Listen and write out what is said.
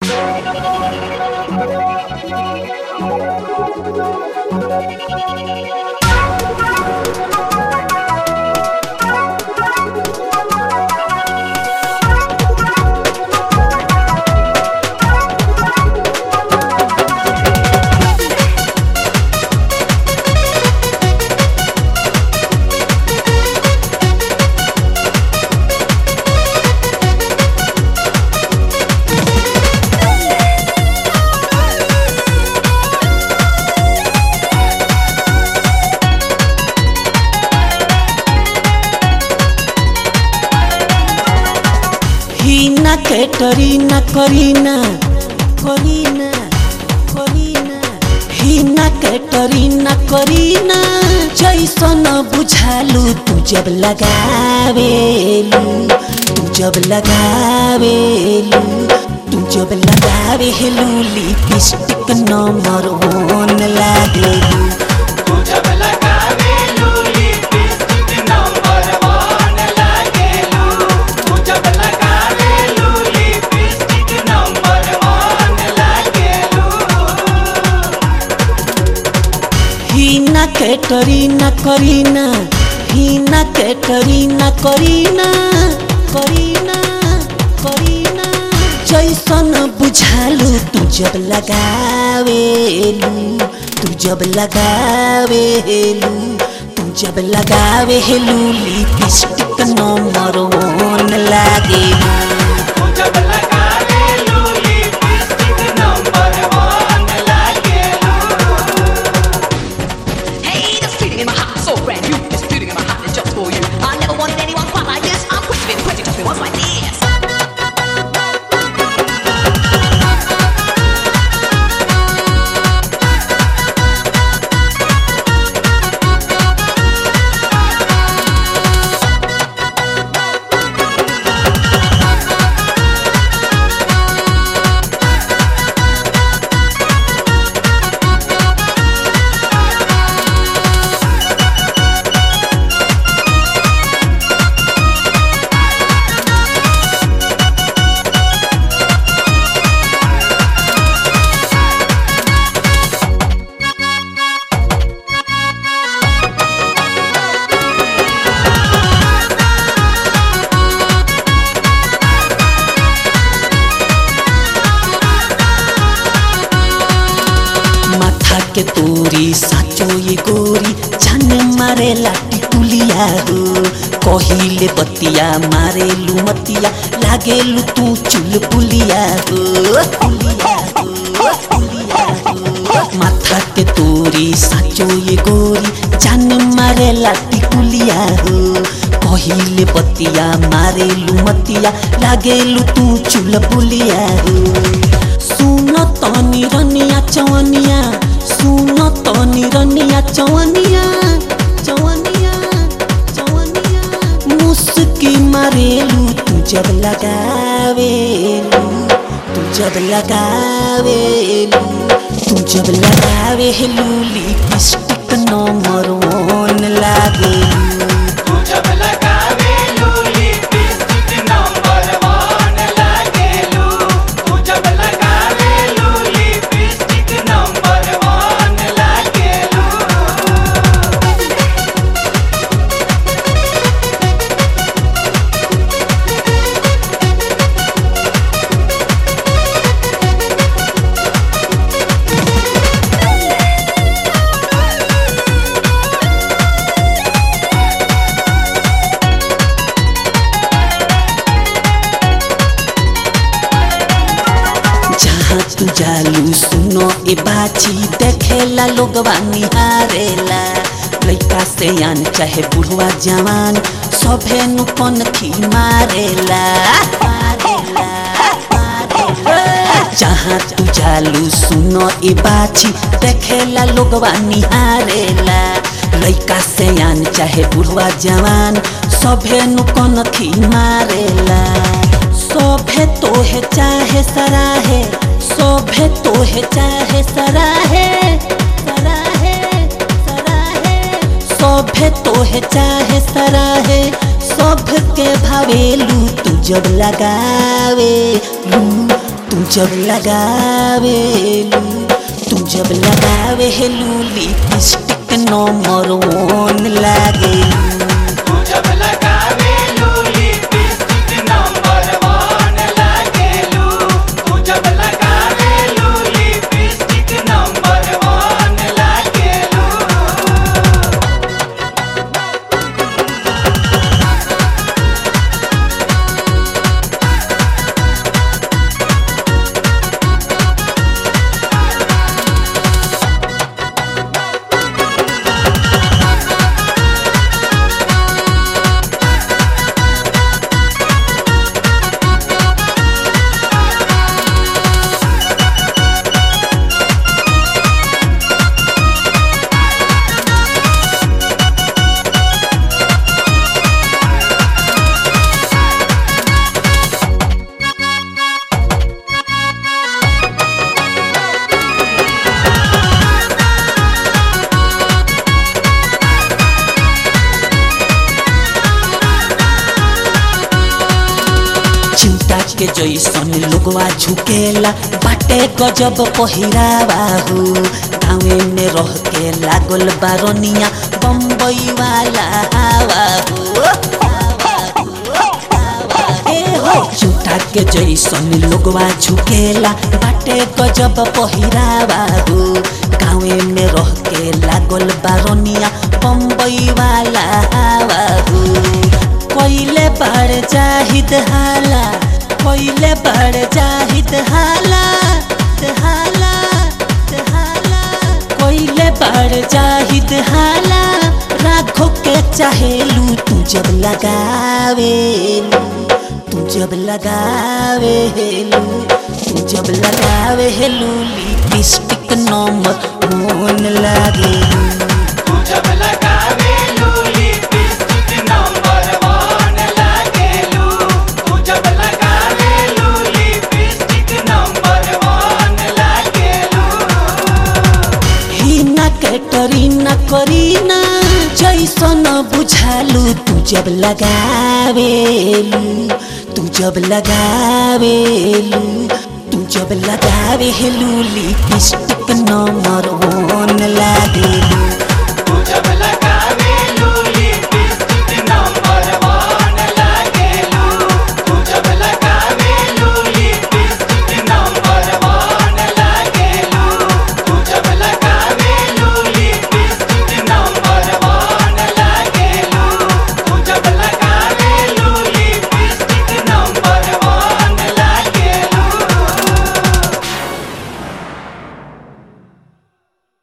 हिना कैटरीना करीना करीना करीना हिना कैटरीना करीना जैसन बुझालू तू जब लगावेलू तू जब लगावेलू तू जब लगावेलू लिपस्टिक नंबर वन लागेलू तू जब लगावेलू लिपस्टिक नंबर वन लागेलू तू जब लगावेलू लिपस्टिक नंबर वन लागेलू हिना कैटरीना करीना हिना कैटरीना करीना करीना करीना जैसन बुझालू तू जब लगावेलू तू जब लगावेलू तू जब लगावेलू लिपस्टिक नंबर वन लागेलू तू जब लगावेलू लिपस्टिक नंबर वन लागेलू Hey, this feeling in my heart is so brand new. This feeling in my heart is just for you. I never wanted anyone quite like this. I'm questioning, questioning, just me once like this. माथा के तोरी साचो ये गोरी जान मारे लाटी कुलिया हो कहिले बतिया मारे लुमतिया लागे लु तू चुल पुलिया हो पुलिया हो, पुलिया हो। माथा के तोरी साचो ये गोरी जान मारे लाटी कुलिया हो कहिले बतिया मारे लुमतिया लागे लु तू चुल पुलिया हो सुन तनी रनिया चवनिया सुन तनी रनिया चवनिया चवनिया चवनिया मुस्की मारेलू तू जब लगावेलू तू जब लगावेलू तू जब लगावेलू लिपस्टिक नंबर वन लागेलू तू जब लगावेलू लिपस्टिक नंबर वन लागेलू तू जब लगावेलू लिपस्टिक नंबर वन लागेलू जहाँ तू जालू सुनो ए बाची देखेला लोगवा निहारेला लइका से आन चाहे बुढ़वा जवान सभे नु कनखी मारेला मारेला, मारेला। जहाँ तू जालू सुनो ए बाची देखेला लोगवा निहारेला लइका से आन चाहे बुढ़वा जवान सभे नु कनखी मारेला शोभे तोहे चाहे सराहे शोभे तोहे चाहे सराहे सराहे सराहे शोभे तोहे चाहे सराहे शोभ के भावेलू तू जब लगावे लू तू जब लगावेलू तू जब लगावेलू लिपस्टिक नंबर वन लागेलू तू जब लगावेलू लिपस्टिक नंबर वन लागेलू तू जब लगावेलू लिपस्टिक नंबर वन लागेलू चिंता के जैसन लोगवा झुकेला बाटे गजब पहिरावा हो गाँवे में रह के लागल बारनिया बम्बई वाला हवा हो ए हो चिंता के जैसन लोगवा झुकेला बाटे गजब पहिरावा हो गाँवे में रह के लागल बारनिया बम्बई वाला हवा हो कोइले बड़ जाहिद हाला कोइले बड़ जाहिद हाला हाला हाला कोइले बड़ जाहिद हाला राखो के चाहेलू तू जब लगावेलू तू जब लगावेलू तू जब लगावेलू लिपस्टिक नंबर मोन लागेलू तू जब लगावेलू लिपस्टिक नंबर वन लागेलू तू जब लगावेलू लिपस्टिक नंबर वन लागेलू हिना कैटरीना करीना जैसन बुझालू तू जब लगावेलू तू जब लगावेलू तू जब लगावेलू लिपस्टिक नंबर वन लागेलू